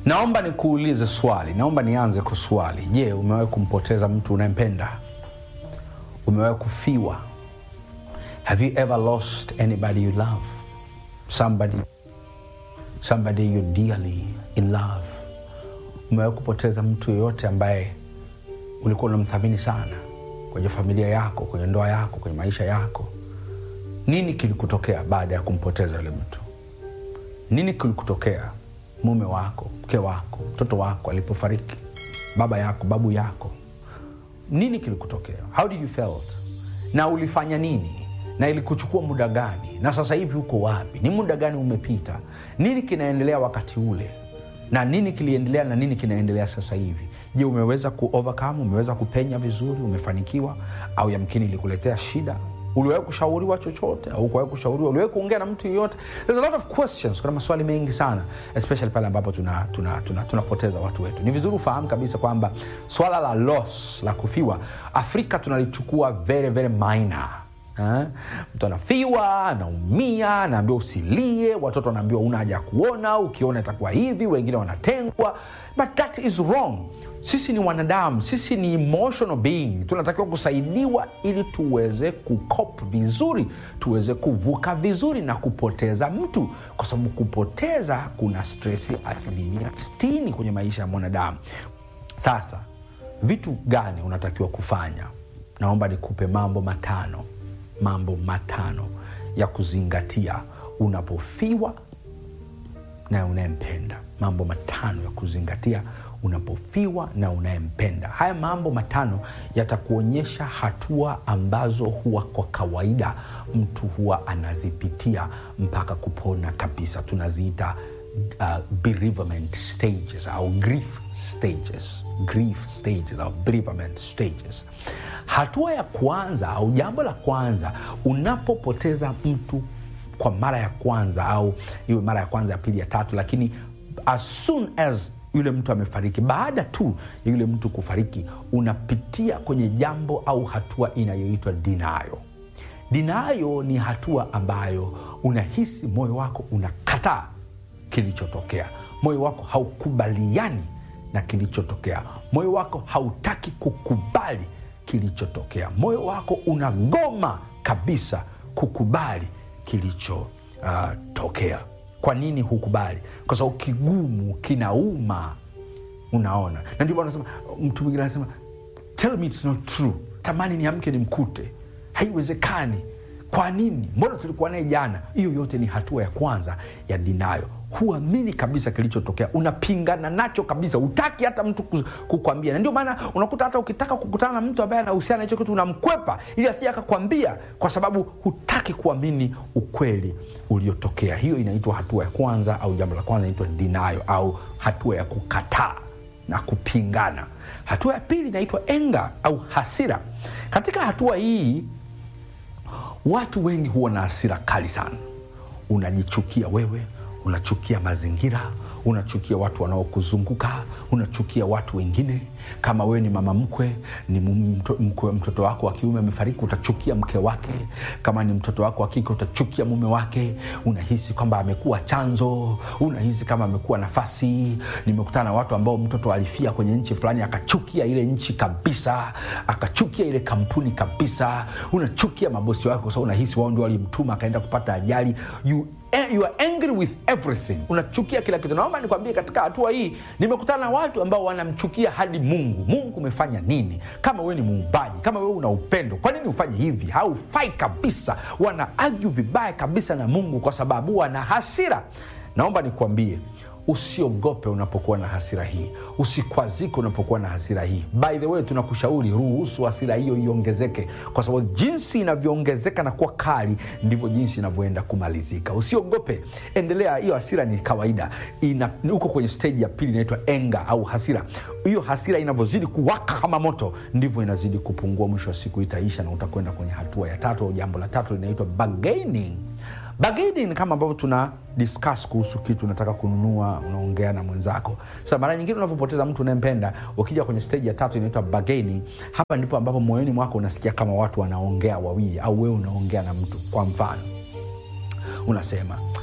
naomba nikuulize swali naomba nianze kwa swali je umewahi kumpoteza mtu unayempenda umewahi kufiwa have you ever lost anybody you love somebody somebody you dearly in love umewahi kupoteza mtu yoyote ambaye ulikuwa unamthamini sana kwenye familia yako kwenye ndoa yako kwenye maisha yako nini kilikutokea baada ya kumpoteza yule mtu nini kilikutokea mume wako mke wako mtoto wako alipofariki baba yako babu yako nini kilikutokea how did you felt na ulifanya nini na ilikuchukua muda gani na sasa hivi uko wapi ni muda gani umepita nini kinaendelea wakati ule na nini kiliendelea na nini kinaendelea sasa hivi je umeweza ku overcome umeweza kupenya vizuri umefanikiwa au yamkini ilikuletea shida uliwahi kushauriwa chochote au kuwahi kushauriwa uliwahi kuongea na mtu yeyote There's a lot of questions kuna maswali mengi sana especially pale ambapo tunapoteza tuna, tuna, tunapoteza watu wetu ni vizuri ufahamu kabisa kwamba swala la loss la kufiwa afrika tunalichukua very very minor Eh? mtu anafiwa anaumia anaambiwa usilie watoto wanaambiwa una haja ya kuona ukiona itakuwa hivi wengine wanatengwa but that is wrong sisi ni wanadamu sisi ni emotional being tunatakiwa kusaidiwa ili tuweze kukop vizuri tuweze kuvuka vizuri na kupoteza mtu kwa sababu kupoteza kuna stresi asilimia 60 kwenye maisha ya mwanadamu sasa vitu gani unatakiwa kufanya naomba nikupe mambo matano mambo matano ya kuzingatia unapofiwa na unayempenda mambo matano ya kuzingatia unapofiwa na unayempenda haya mambo matano yatakuonyesha hatua ambazo huwa kwa kawaida mtu huwa anazipitia mpaka kupona kabisa tunaziita uh, bereavement stages au grief stages grief stages au bereavement stages hatua ya kwanza au jambo la kwanza unapopoteza mtu kwa mara ya kwanza au iwe mara ya kwanza ya pili ya tatu lakini as soon as yule mtu amefariki baada tu ya yule mtu kufariki unapitia kwenye jambo au hatua inayoitwa dinayo dinayo ni hatua ambayo unahisi moyo wako unakataa kilichotokea moyo wako haukubaliani na kilichotokea moyo wako hautaki kukubali kilichotokea moyo wako unagoma kabisa kukubali kilichotokea uh, kwa nini hukubali kwa sababu kigumu kinauma unaona na ndio maana nasema mtu mwingine anasema tell me it's not true tamani niamke nimkute haiwezekani kwa nini mbona tulikuwa naye jana hiyo yote ni hatua ya kwanza ya dinayo huamini kabisa kilichotokea unapingana nacho kabisa utaki hata mtu kukwambia na ndio maana unakuta hata ukitaka kukutana na mtu ambaye anahusiana na hicho kitu unamkwepa ili asije akakwambia kwa sababu hutaki kuamini ukweli uliotokea hiyo inaitwa hatua ya kwanza au jambo la kwanza inaitwa dinayo au hatua ya kukataa na kupingana hatua ya pili inaitwa enga au hasira katika hatua hii watu wengi huwa na hasira kali sana unajichukia wewe unachukia mazingira unachukia watu wanaokuzunguka unachukia watu wengine kama wewe ni mama mkwe ni mto, mkwe, mtoto wako wa kiume amefariki utachukia mke wake kama ni mtoto wako wa kike utachukia mume wake unahisi kwamba amekuwa chanzo unahisi kama amekuwa nafasi nimekutana na watu ambao mtoto alifia kwenye nchi fulani akachukia ile nchi kabisa akachukia ile kampuni kabisa unachukia mabosi wake kwa sababu unahisi wao ndio walimtuma akaenda kupata ajali you you are angry with everything unachukia kila kitu naomba nikwambie katika hatua hii nimekutana na watu ambao wanamchukia hadi mungu mungu umefanya nini kama wewe ni muumbaji kama wewe una upendo kwa nini ufanye hivi haufai kabisa wana agyu vibaya kabisa na mungu kwa sababu wana hasira naomba nikwambie usiogope unapokuwa na hasira hii usikwazike unapokuwa na hasira hii by the way tunakushauri ruhusu hasira hiyo iongezeke kwa sababu jinsi inavyoongezeka na kuwa kali ndivyo jinsi inavyoenda kumalizika usiogope endelea hiyo hasira ni kawaida ina, uko kwenye stage ya pili inaitwa enga au hasira hiyo hasira inavyozidi kuwaka kama moto ndivyo inazidi kupungua mwisho wa siku itaisha na utakwenda kwenye hatua ya tatu au jambo la tatu linaitwa bargaining bargaining kama ambavyo tuna discuss kuhusu kitu unataka kununua unaongea na mwenzako sasa mara nyingine unavyopoteza mtu unayempenda ukija kwenye stage ya tatu inaitwa bargaining hapa ndipo ambapo moyoni mwako unasikia kama watu wanaongea wawili au wewe unaongea na mtu kwa mfano unasema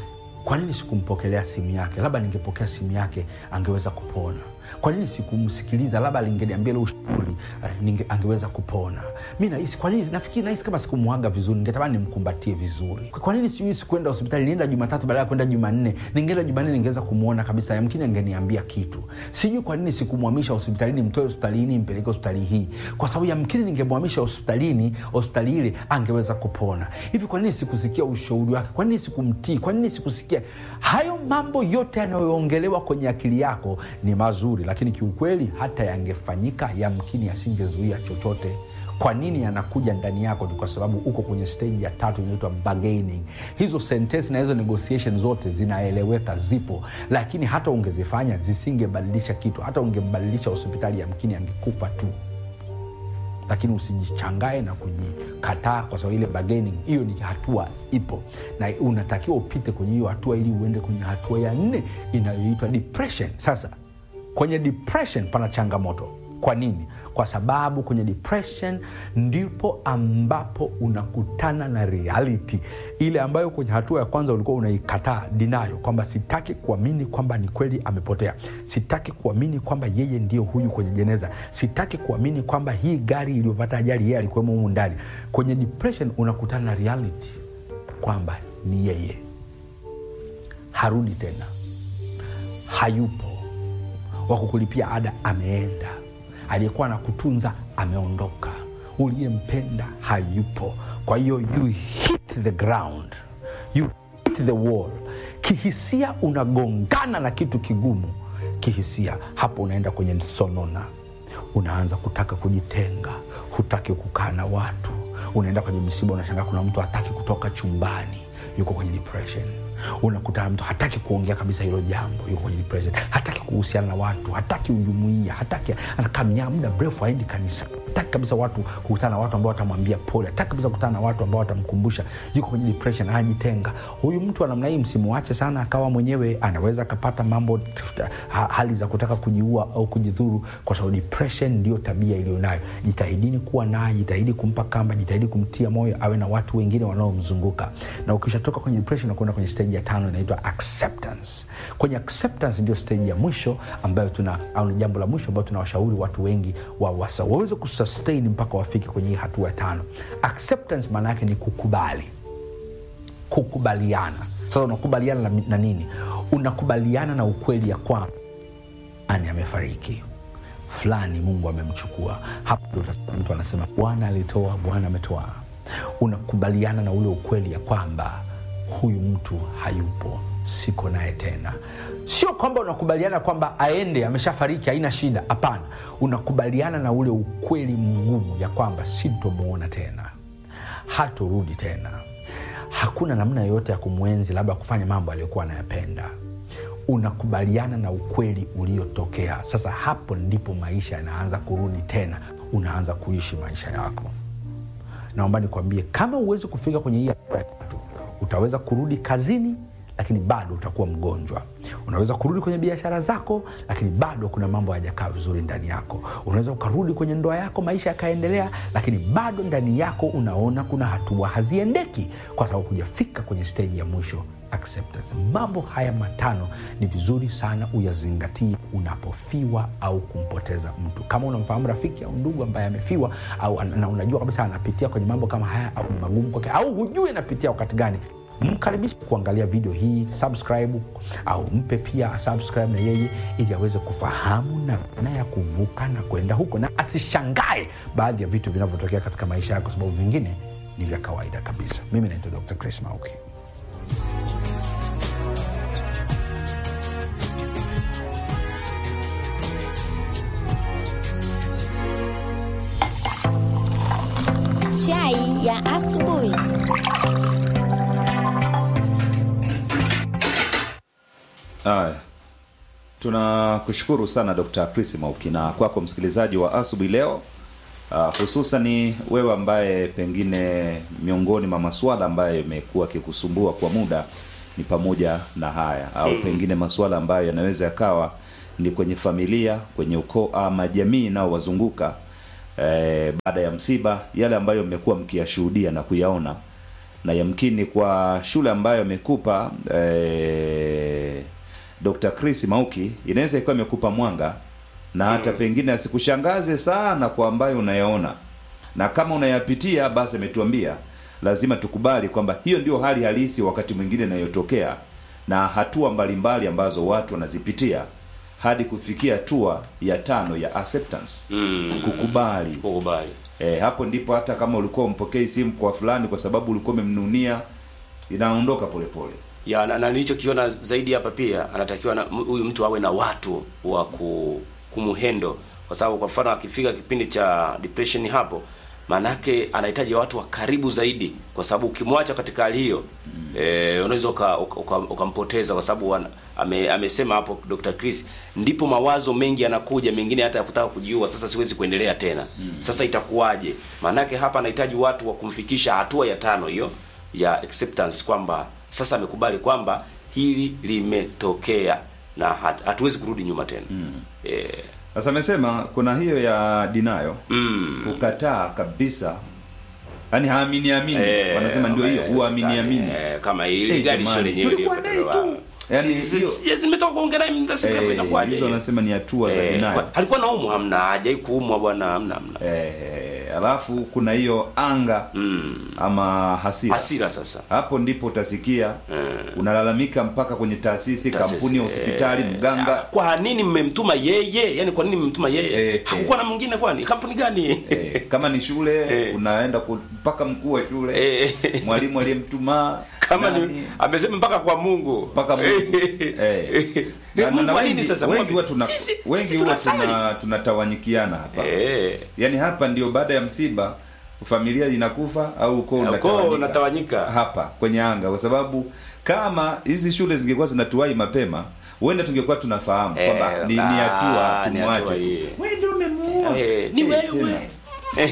kwa nini sikumpokelea simu yake labda ningepokea simu yake angeweza kupona kwa nini sikumsikiliza labda lingeniambia ile ushauri eh, ninge- angeweza kupona mi nahisi kwa nini nafikiri nahisi kama sikumwaga vizuri ningetamani nimkumbatie vizuri kwa nini sijui sikuenda hospitali nienda jumatatu baada ya kwenda jumanne ningeenda jumanne ningeweza kumwona kabisa yamkini angeniambia kitu sijui kwa nini sikumhamisha hospitalini mtoe hospitalini mpeleke hospitali hii kwa sababu yamkini ningemhamisha hospitalini hospitali ile angeweza kupona hivi kwa nini sikusikia ushauri wake kwa nini sikumtii kwa nini sikusikia hayo mambo yote yanayoongelewa kwenye akili yako ni mazuri lakini kiukweli hata yangefanyika yamkini yasingezuia chochote kwa nini yanakuja ndani yako ni kwa sababu uko kwenye stage ya tatu inaitwa bargaining hizo sentensi na hizo negotiation zote zinaeleweka zipo lakini hata ungezifanya zisingebadilisha kitu hata ungembadilisha hospitali yamkini angekufa tu lakini usijichangae na kujikataa kwa sababu ile bargaining hiyo ni hatua ipo na unatakiwa upite kwenye hiyo hatua ili uende kwenye hatua ya nne inayoitwa depression sasa kwenye depression pana changamoto kwa nini kwa sababu kwenye depression ndipo ambapo unakutana na reality ile ambayo kwenye hatua ya kwanza ulikuwa unaikataa dinayo kwamba sitaki kuamini kwamba ni kweli amepotea sitaki kuamini kwamba yeye ndio huyu kwenye jeneza sitaki kuamini kwamba hii gari iliyopata ajali yeye alikuwemo humu ndani kwenye depression unakutana na reality kwamba ni yeye harudi tena hayupo wa kukulipia ada ameenda aliyekuwa na kutunza ameondoka uliyempenda hayupo kwa hiyo you hit the ground you hit the wall kihisia unagongana na kitu kigumu kihisia hapo unaenda kwenye sonona unaanza kutaka kujitenga hutaki kukaa na watu unaenda kwenye misiba unashangaa kuna mtu hataki kutoka chumbani yuko kwenye depression unakutana mtu hataki kuongea kabisa hilo jambo yuko kwenye depression hataki kuhusiana na watu hataki ujumuia hataki anakamia muda mrefu aendi kanisa hataki kabisa watu kukutana na watu ambao watamwambia pole hataki kabisa kukutana na watu ambao watamkumbusha yuko kwenye depression anajitenga huyu mtu wa namna hii msimuache sana akawa mwenyewe anaweza akapata mambo ha, hali za kutaka kujiua au kujidhuru kwa sababu depression ndio tabia iliyonayo jitahidini kuwa naye jitahidi kumpa kamba jitahidi kumtia moyo awe na watu wengine wanaomzunguka na ukishatoka kwenye depression na kwenda kwenye stage ya tano inaitwa acceptance kwenye acceptance ndio stage ya mwisho ambayo tuna au ni jambo la mwisho ambayo tunawashauri watu wengi wa wasa waweze kusustain mpaka wafike kwenye hii hatua ya tano acceptance maana yake ni kukubali kukubaliana sasa unakubaliana na, na nini unakubaliana na ukweli ya kwamba ani amefariki fulani mungu amemchukua hapo ndo utasikia mtu anasema bwana alitoa bwana ametoa unakubaliana na ule ukweli ya kwamba huyu mtu hayupo siko naye tena sio kwamba unakubaliana kwamba aende ameshafariki haina shida hapana unakubaliana na ule ukweli mgumu ya kwamba sintomuona tena hatorudi tena hakuna namna yoyote ya kumwenzi labda kufanya mambo aliyokuwa anayapenda unakubaliana na ukweli uliotokea sasa hapo ndipo maisha yanaanza kurudi tena unaanza kuishi maisha yako naomba nikwambie kama uwezi kufika kwenye hii hatua ya tatu utaweza kurudi kazini lakini bado utakuwa mgonjwa unaweza kurudi kwenye biashara zako lakini bado kuna mambo hayajakaa vizuri ndani yako unaweza ukarudi kwenye ndoa yako maisha yakaendelea lakini bado ndani yako unaona kuna hatua haziendeki kwa sababu hujafika kwenye steji ya mwisho acceptance mambo haya matano ni vizuri sana uyazingatie unapofiwa au kumpoteza mtu kama unamfahamu rafiki au ndugu ambaye amefiwa au na unajua kabisa anapitia kwenye mambo kama haya au ni magumu kwake au hujui anapitia wakati gani mkaribishe kuangalia video hii subscribe au mpe pia subscribe na yeye ili aweze kufahamu namna ya kuvuka na kwenda huko na asishangae baadhi ya vitu vinavyotokea katika maisha yake kwa sababu vingine ni vya kawaida kabisa mimi naitwa dr chris mauki Chai ya asubuhi. Haya, tunakushukuru sana Dr. Chris Mauki na kwako msikilizaji wa asubuhi leo uh, hususani wewe ambaye pengine miongoni mwa masuala ambayo yamekuwa akikusumbua kwa muda ni pamoja na haya au pengine masuala ambayo yanaweza yakawa ni kwenye familia, kwenye ukoo ama jamii inayowazunguka eh, baada ya msiba, yale ambayo mmekuwa mkiyashuhudia na kuyaona na yamkini kwa shule ambayo amekupa eh, Dr. Chris Mauki inaweza ikawa imekupa mwanga na hata pengine asikushangaze sana kwa ambayo unayaona, na kama unayapitia basi ametuambia lazima tukubali kwamba hiyo ndio hali halisi wakati mwingine inayotokea na hatua mbalimbali ambazo watu wanazipitia hadi kufikia hatua ya tano ya acceptance Mm. kukubali Kukubali. E, hapo ndipo hata kama ulikuwa umpokei simu kwa fulani kwa sababu ulikuwa umemnunia inaondoka polepole. ya na, na nilichokiona zaidi hapa pia anatakiwa na m- huyu mtu awe na watu wa ku, kumuhendo kwa sababu kwa mfano akifika kipindi cha depression hapo maanake anahitaji watu wa karibu zaidi kwa sababu ukimwacha katika hali hiyo mm. eh, unaweza uka- uka- uka- ukampoteza kwa sababu wana- ame, amesema hapo Dr. Chris ndipo mawazo mengi yanakuja mengine hata ya kutaka kujiua sasa siwezi kuendelea tena mm. sasa itakuwaje maanake hapa anahitaji watu wa kumfikisha hatua ya tano hiyo ya acceptance kwamba sasa amekubali kwamba hili limetokea na hat- hatuwezi kurudi nyuma tena mm. eh, Sasa amesema kuna hiyo ya dinayo mm. kukataa kabisa, yaani haamini amini, Eh, wanasema ndio hiyo kama- huamini amini. eh, kama hili Eh, gari sio jamani, lenyewe tulikuwa lilipotelewa. naye tu. Yaani Si- hiyo- si- si- zimetoka kuongea naye muda si mrefu Eh, inakuwaje hizo hiyo? wanasema ni hatua za Eh, dinayo. kwa- alikuwa naumwa hamna hajai kuumwa bwana hamna hamna Eh, alafu kuna hiyo anga mm. ama hasira. hasira sasa Hapo ndipo utasikia unalalamika mpaka kwenye taasisi, Taasisi, kampuni, hospitali, eh, mganga kwa nini mmemtuma yeye yani kwa nini mmemtuma yeye Eh, hakukuwa na mwingine kwani kampuni gani Eh, kama ni shule Eh. unaenda ku- mpaka mkuu wa shule Eh. mwalimu aliyemtuma kama ni nani, amesema mpaka kwa Mungu mpaka Mungu. Eh. Na- na- Mungu na wa nini wengi- sasa? wengi Mungu- huwa tuna Sisi- wengi sisi huwa tunasali. tuna tunatawanyikiana hapa eh yaani hapa ndio baada ya msiba familia inakufa au ukoo Ukoo unatawanyika. unatawanyika. hapa kwenye anga kwa sababu kama hizi shule zingekuwa zinatuwai mapema huenda tungekuwa tunafahamu Eh, kwamba ni ni ah, hatua ni tumwache hatua tu hii. wewe ndio umemuua Eh, ni Eh, wewe tena.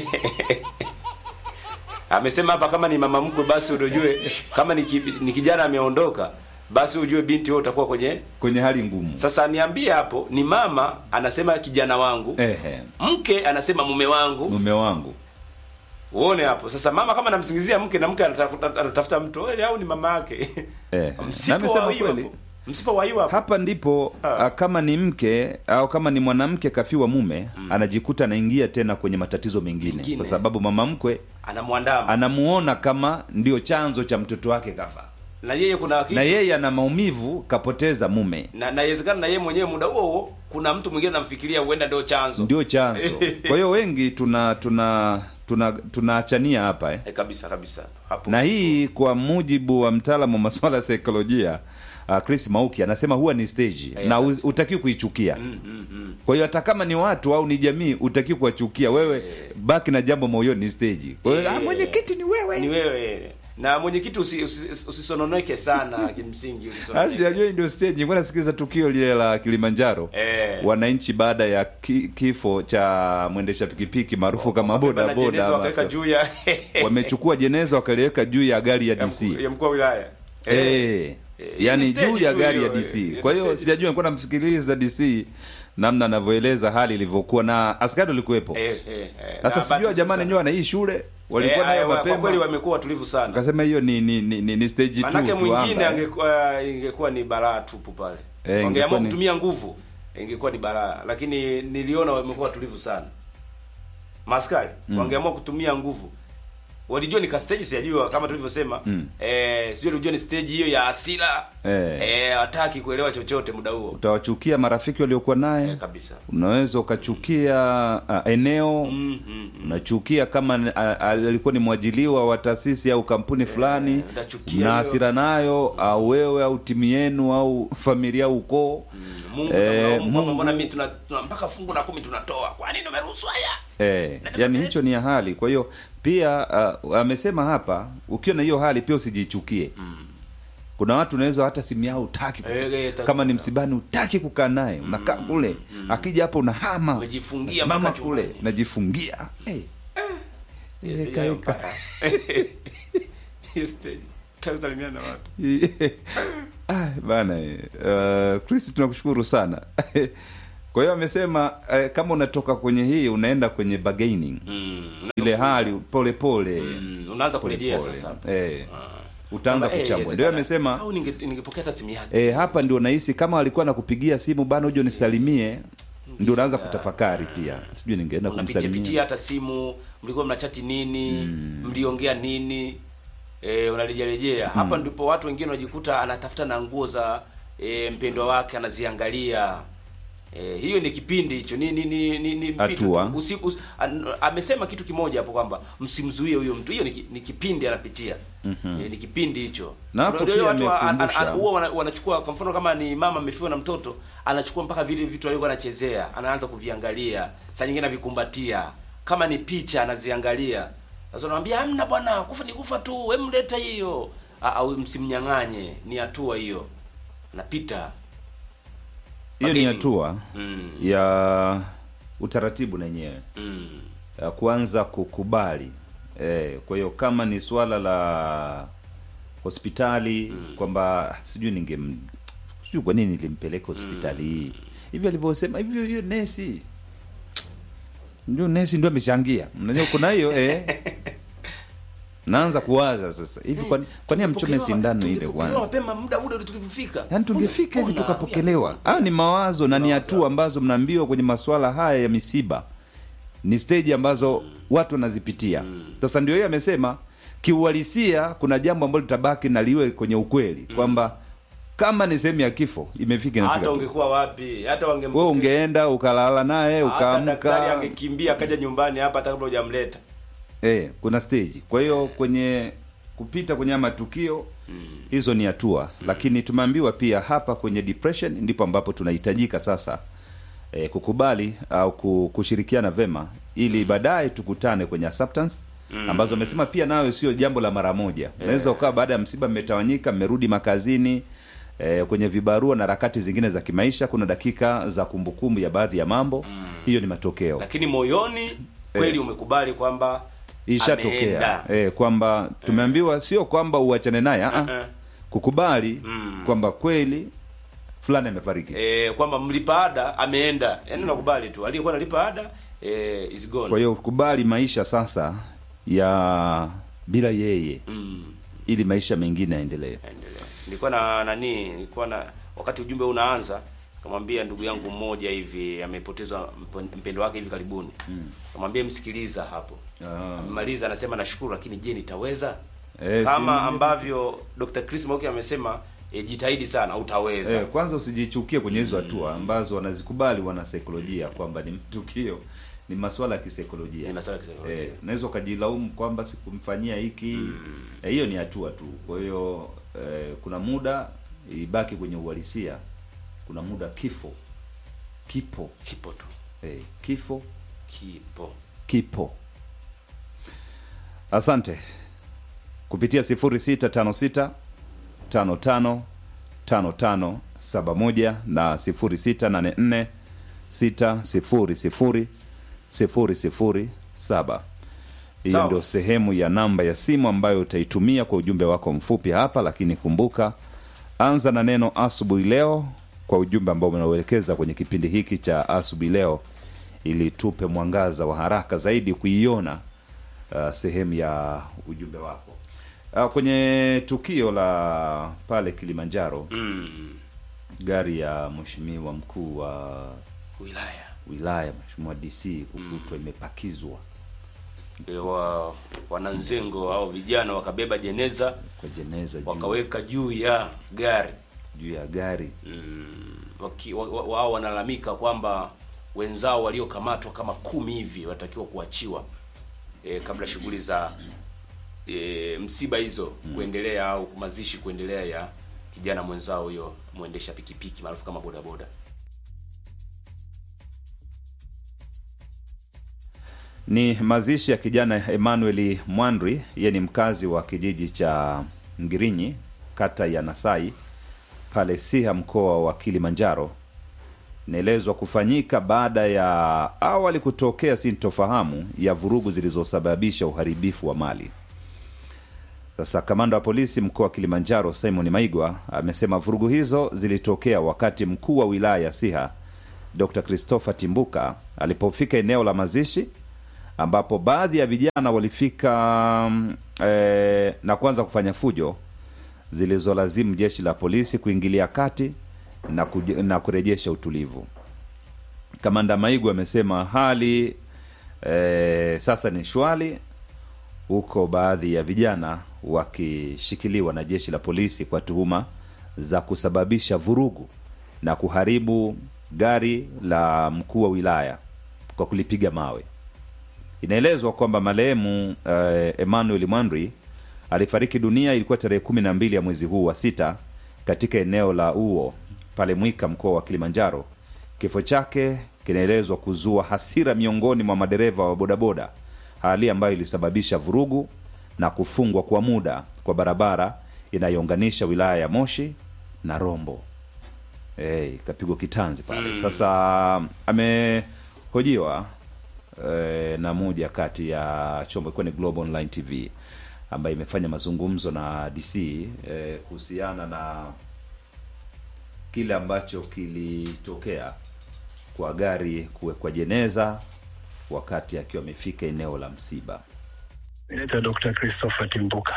amesema hapa kama ni mama mkwe basi ujue kama ni, ki, ni kijana ameondoka basi ujue binti wewe utakuwa kwenye kwenye hali ngumu sasa niambie hapo ni mama anasema kijana wangu ehe mke anasema mume wangu mume wangu uone hapo sasa mama kama anamsingizia mke na mke anatafuta, anatafuta mtu wewe au ni mama yake Eh, na msipo amesema wa hiyo kweli. hapo msipo wa hiyo hapo hapa ndipo a, kama ni mke au kama ni mwanamke kafiwa mume anajikuta anaingia tena kwenye matatizo mengine, Mengine. kwa sababu mama mkwe anamwandama anamuona kama ndio chanzo cha mtoto wake kafa na yeye kuna kitu na yeye ana maumivu kapoteza mume na na inawezekana na yeye mwenyewe muda huo huo kuna mtu mwingine anamfikiria huenda ndio chanzo ndio chanzo kwa hiyo wengi tuna tuna tuna tunaachania hapa eh. eh, kabisa kabisa hapo na hii kwa mujibu wa mtaalamu wa masuala ya saikolojia uh, Chris Mauki anasema huwa ni stage Eh, na u- utakiwi kuichukia kwa hiyo hata kama ni watu au ni jamii utakiwi kuwachukia wewe baki na jambo moyoni ni stage kwa hiyo Eh. ah, mwenyekiti ni wewe ni wewe na mwenyekiti usi- usi- usisononeke sana kimsingi usisononeke. Asi ajua hii ndio stage. Nilikuwa nasikiliza tukio lile la Kilimanjaro. Eh. Wananchi baada ya ki, kifo cha mwendesha pikipiki maarufu kama boda Bana jeneza boda wakaweka ama- juu ya wamechukua jeneza wakaliweka juu ya gari ya ya DC. mkuu- ya mkuu wa wilaya Eh. Eh, Yaani ni stage juu ya tu gari ya hiyo, DC. eh, Kwa ni hiyo stage. sijajua nilikuwa namsikiliza DC namna anavyoeleza hali ilivyokuwa na askari walikuwepo. Eh, eh, eh. Sasa Na sijua bado jamani sana. nyoa na hii shule walikuwa Eh, nayo aya, kwa kweli mapema. wamekuwa watulivu sana Akasema hiyo ni ni ni, ni, ni stage 2 manake mwingine tuamba. angekuwa ingekuwa ni balaa tupu pale Eh, ingekuwa wangeamua ni- kutumia nguvu ingekuwa ni balaa lakini niliona wamekuwa watulivu sana maskari wangeamua kutumia nguvu walijua ni kastage sijajua kama tulivyosema Mm. eh, sijui walijua ni stage hiyo ya hasira Eh. eh, hataki kuelewa chochote muda huo Utawachukia marafiki waliokuwa naye. eh, kabisa unaweza ukachukia uh, eneo mm, mm, mm. unachukia kama ni- a- a- alikuwa ni mwajiliwa wa taasisi au kampuni fulani utachukia na hiyo. hasira nayo au wewe au timu yenu au familia au ukoo Mungu Eh, tamlaumu kwamba Mungu- mbona mimi tuna, tuna mpaka fungu la kumi tunatoa kwa nini umeruhusu haya eh, yani hicho ni ya hali kwa hiyo pia uh, amesema hapa ukiwa na hiyo hali pia usijichukie kuna watu unaweza hata simu yao utaki Eh, eh, taki kama ni kukaa. msibani utaki kukaa naye unakaa kule akija hapo unahama Umejifungia Unasimama mpaka kule chumbani. najifungia hey. Hiyo stage Eka, hayo eka. mbaya. Hiyo stage. Utasalimiana na watu Ah, bana eh, uh, Chris tunakushukuru sana kwa hiyo amesema eh, kama unatoka kwenye hii unaenda kwenye bargaining mm. ile hali pole pole mm. unaanza pole kurejea pole. sasa eh, utaanza Kwamba, eh, kuchambua ndio inawezekana. amesema au ninge- ningepokea hata simu yake E, hapa ndio nahisi kama alikuwa nakupigia simu bana, uje unisalimie, ndio unaanza kutafakari pia, sijui ningeenda unapitia pitia kumsalimia. hata simu mlikuwa mnachati nini mliongea nini e, unarejerejea hapa ndipo watu wengine wanajikuta anatafuta na nguo za e, mpendwa wake anaziangalia e, hiyo ni kipindi hicho ni ni ni, ni, ni mpito Hatua. tu. Usi, us, an, amesema kitu kimoja hapo kwamba msimzuie huyo mtu hiyo ni, ki- ni kipindi anapitia e, ni kipindi hicho Na hapo Unajua pia watu wa- an- an- amekumbusha. an- huwa wana- wanachukua kwa mfano kama ni mama amefiwa na mtoto anachukua mpaka vile vitu alivyokuwa anachezea anaanza kuviangalia saa nyingine avikumbatia kama ni picha anaziangalia sasa unamwambia hamna bwana kufa ni kufa tu we mleta hiyo Ah, au msimnyang'anye ni hatua hiyo napita Hiyo ni Wageni. hatua mm, ya utaratibu na yenyewe mm, ya kuanza kukubali. E, kwa hiyo kama ni swala la hospitali kwamba sijui ninge sijui kwa nini nilimpeleka hospitali hii hivi alivyosema hivyo, hiyo nesi ndio nesi ndio amechangia. Unajua kuna hiyo eh naanza kuwaza sasa hivi, kwa kwa nini amchome Tungepokelewa- sindano ile tungepokelewa kwanza? mapema muda ule tulipofika Yaani tungefika hivi Ona, tukapokelewa. Hayo ni mawazo na ni hatua ambazo mnaambiwa kwenye masuala haya ya misiba, ni stage ambazo watu wanazipitia. Sasa ndio hiyo amesema, kiuhalisia kuna jambo ambalo litabaki na liwe kwenye ukweli kwamba kama ni sehemu ya kifo imefika inafika hata tu. ungekuwa wapi hata Wewe wangempokea ungeenda ukalala naye hata daktari ukaamka, angekimbia akaja nyumbani hapa hata kabla hujamleta eh, kuna stage. Kwa hiyo kwenye kupita kwenye haya matukio hizo ni hatua, lakini tumeambiwa pia hapa kwenye depression ndipo ambapo tunahitajika sasa eh, kukubali au ku- kushirikiana vema ili baadaye tukutane kwenye acceptance ambazo amesema pia nayo sio jambo la mara moja. Unaweza ukawa baada ya msiba mmetawanyika, mmerudi makazini eh, kwenye vibarua na harakati zingine za kimaisha, kuna dakika za kumbukumbu ya baadhi ya mambo. Hiyo ni matokeo lakini moyoni kweli umekubali kwamba ishatokea ameenda. eh, kwamba tumeambiwa sio kwamba uachane naye ah, Eh. kukubali kwamba kweli fulani amefariki. eh, kwamba mlipa ada ameenda yaani unakubali tu aliyekuwa analipa ada eh, is gone Kwa hiyo kubali maisha sasa ya bila yeye mm. ili maisha mengine yaendelee. endelea nilikuwa na nani nilikuwa na wakati ujumbe unaanza kamwambia ndugu yangu mmoja hivi amepoteza mp- mpendo wake hivi karibuni kamwambia msikiliza hapo Ah. amemaliza anasema nashukuru lakini je nitaweza Eh, kama si- ambavyo Dr. Chris Mauki amesema e, jitahidi sana utaweza Eh, kwanza usijichukie kwenye hizo hatua ambazo wanazikubali wana saikolojia kwamba ni mtukio ni masuala ya kisaikolojia. Ni masuala ya kisaikolojia. Eh, unaweza ukajilaumu kwamba sikumfanyia hiki. Eh, hiyo ni hatua tu. Kwa hiyo eh, kuna muda ibaki kwenye uhalisia. Kuna muda kifo kipo. chipo tu Eh, kifo kipo kipo. Asante kupitia 0656 55 55 71 na 0684 600 007. Hiyo Sawa. ndio sehemu ya namba ya simu ambayo utaitumia kwa ujumbe wako mfupi hapa, lakini kumbuka, anza na neno asubuhi leo kwa ujumbe ambao unauelekeza kwenye kipindi hiki cha asubuhi leo, ili tupe mwangaza wa haraka zaidi kuiona uh, sehemu ya ujumbe wako uh, kwenye tukio la pale Kilimanjaro mm. gari ya mheshimiwa mkuu wa wilaya wilaya mheshimiwa DC kukutwa imepakizwa E, wa wananzengo au vijana wakabeba jeneza kwa jeneza juu, wakaweka juu ya gari juu ya gari mm. waki- wa- wa- wao wanalalamika kwamba wenzao waliokamatwa kama kumi hivi wanatakiwa kuachiwa e, kabla shughuli za e, msiba hizo kuendelea au mazishi kuendelea ya kijana mwenzao huyo mwendesha pikipiki maarufu kama bodaboda ni mazishi ya kijana Emmanuel Mwandri, yeye ni mkazi wa kijiji cha Ngirinyi, kata ya Nasai, pale Siha, mkoa wa Kilimanjaro. Inaelezwa kufanyika baada ya awali kutokea sintofahamu ya vurugu zilizosababisha uharibifu wa mali. Sasa kamanda wa polisi mkoa wa Kilimanjaro Simon Maigwa amesema vurugu hizo zilitokea wakati mkuu wa wilaya ya Siha Dr. Christopher Timbuka alipofika eneo la mazishi ambapo baadhi ya vijana walifika mm, eh, na kuanza kufanya fujo zilizolazimu jeshi la polisi kuingilia kati na, kuj- na kurejesha utulivu. Kamanda Maigu amesema hali eh, sasa ni shwari huko, baadhi ya vijana wakishikiliwa na jeshi la polisi kwa tuhuma za kusababisha vurugu na kuharibu gari la mkuu wa wilaya kwa kulipiga mawe. Inaelezwa kwamba marehemu eh, Emmanuel Mwandri alifariki dunia ilikuwa tarehe kumi na mbili ya mwezi huu wa sita katika eneo la Uo pale Mwika, mkoa wa Kilimanjaro. Kifo chake kinaelezwa kuzua hasira miongoni mwa madereva wa bodaboda, hali ambayo ilisababisha vurugu na kufungwa kwa muda kwa barabara inayounganisha wilaya ya Moshi na Rombo. Hey, kapigwa kitanzi pale. Sasa amehojiwa eh, na moja kati ya chombo ilikuwa ni Global Online TV ambayo imefanya mazungumzo na DC eh, kuhusiana na kile ambacho kilitokea kwa gari kuwekwa jeneza wakati akiwa amefika eneo la msiba. Naitwa Dr. Christopher Timbuka.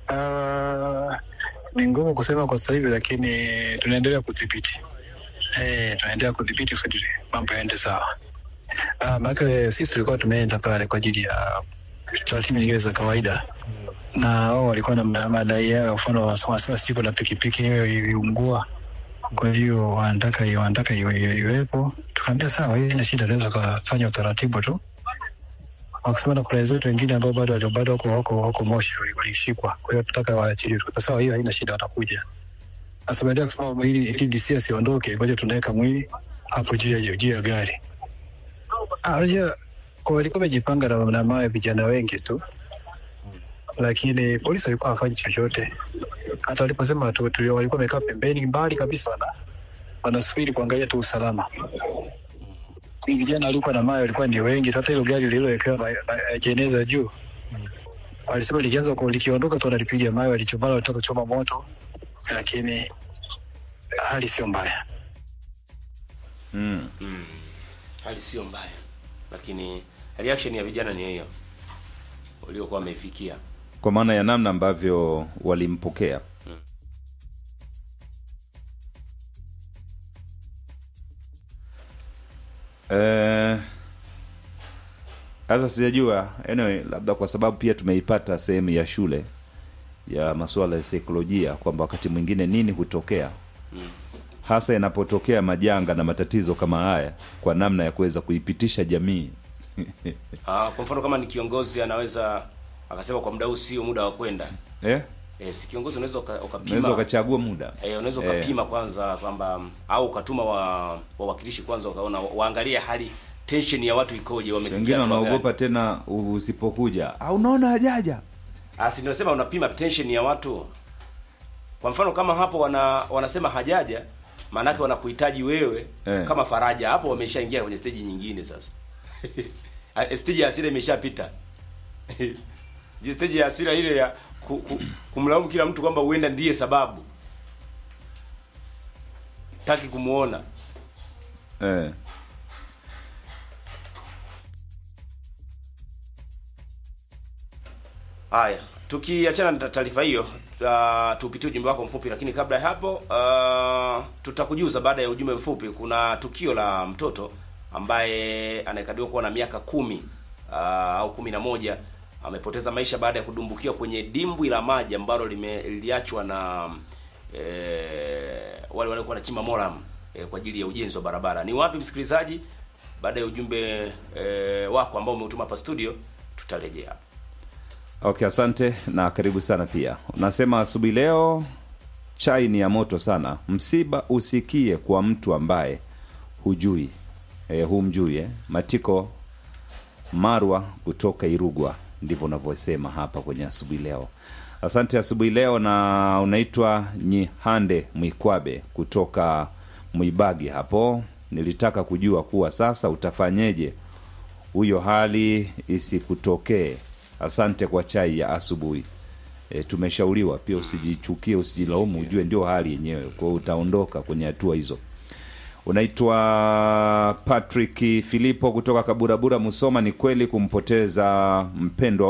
Uh, ni ngumu kusema kwa sasa hivi, lakini tunaendelea kudhibiti eh, tunaendelea kudhibiti kusudi mambo yaende sawa. Uh, maana sisi tulikuwa tumeenda pale kwa ajili ya taratibu nyingine za kawaida, na wao walikuwa na ma- madai yao, mfano wanasema sijui kuna pikipiki hiyo iliungua, kwa hiyo wanataka wanataka iwe- iwe- iwepo. Tukaambia sawa, hii ina shida, tunaweza kufanya utaratibu tu wakisema na kuna wenzetu wengine ambao bado walio- bado wako wako wako Moshi wali- walishikwa, kwa hiyo tunataka waachiliwe. Tuka sawa, hiyo haina shida, watakuja. Sasa baada ya kusema ili ili DC asiondoke, ngoja tunaweka mwili hapo juu ya juu ya gari. Ah, unajua kwa walikuwa wamejipanga na, na mawe vijana wengi tu, lakini polisi walikuwa hawafanyi chochote. Hata waliposema tu, tu walikuwa wamekaa pembeni mbali kabisa, wana wanasubiri kuangalia tu usalama vijana walikuwa na mawe walikuwa ni wengi. Hata hilo gari lililowekewa ma- ma- jeneza juu, walisema likianza ku- likiondoka tu wanalipiga mawe, walichomana, walitaka kuchoma moto, lakini hali sio mbaya. Mm. mm. hali sio mbaya lakini reaction ya vijana ni hiyo waliokuwa wameifikia Kwa maana ya namna ambavyo walimpokea. Eh, sasa sijajua anyway, labda kwa sababu pia tumeipata sehemu ya shule ya masuala ya saikolojia kwamba wakati mwingine nini hutokea hasa yanapotokea majanga na matatizo kama haya kwa namna ya kuweza kuipitisha jamii Ah, kwa mfano kama ni kiongozi anaweza akasema kwa muda huu sio muda wa kwenda eh? e, si kiongozi unaweza uka- unaweza ukapima ukachagua muda e, unaweza Eh. ukapima kwanza kwamba au ukatuma wa wawakilishi kwanza ukaona waangalie hali tension ya watu ikoje wamefikia wengine hatua wanaogopa gani. tena usipokuja ah, unaona hajaja Ah, si nimesema unapima tension ya watu kwa mfano kama hapo wana wanasema hajaja maanake wanakuhitaji wewe Eh. kama faraja hapo wameshaingia kwenye stage nyingine sasa Ah, stage ya hasira imeshapita je stage ya hasira ile ya ku, ku, kumlaumu kila mtu kwamba huenda ndiye sababu taki kumuona eh. Haya, tukiachana na taarifa hiyo, uh, tupitie ujumbe wako mfupi, lakini kabla ya hapo uh, tutakujuza baada ya ujumbe mfupi. Kuna tukio la mtoto ambaye anayekadiriwa kuwa na miaka kumi uh, au kumi na moja amepoteza maisha baada ya kudumbukia kwenye dimbwi la maji ambalo lime- liliachwa na eh, wale waliokuwa wanachimba moram eh, kwa ajili ya ujenzi wa barabara. Ni wapi msikilizaji? Baada ya ujumbe eh, wako ambao umeutuma hapa studio, tutarejea hapa. okay asante na karibu sana pia unasema asubuhi leo chai ni ya moto sana msiba usikie kwa mtu ambaye hujui eh, humjui eh. matiko marwa kutoka irugwa ndivyo unavyosema hapa kwenye asubuhi leo asante asubuhi leo na unaitwa nyihande mwikwabe kutoka mwibagi hapo nilitaka kujua kuwa sasa utafanyeje huyo hali isikutokee asante kwa chai ya asubuhi e, tumeshauriwa pia usijichukie usijilaumu ujue ndio hali yenyewe kwa hiyo utaondoka kwenye hatua hizo unaitwa patrick filipo kutoka kaburabura musoma ni kweli kumpoteza mpendwa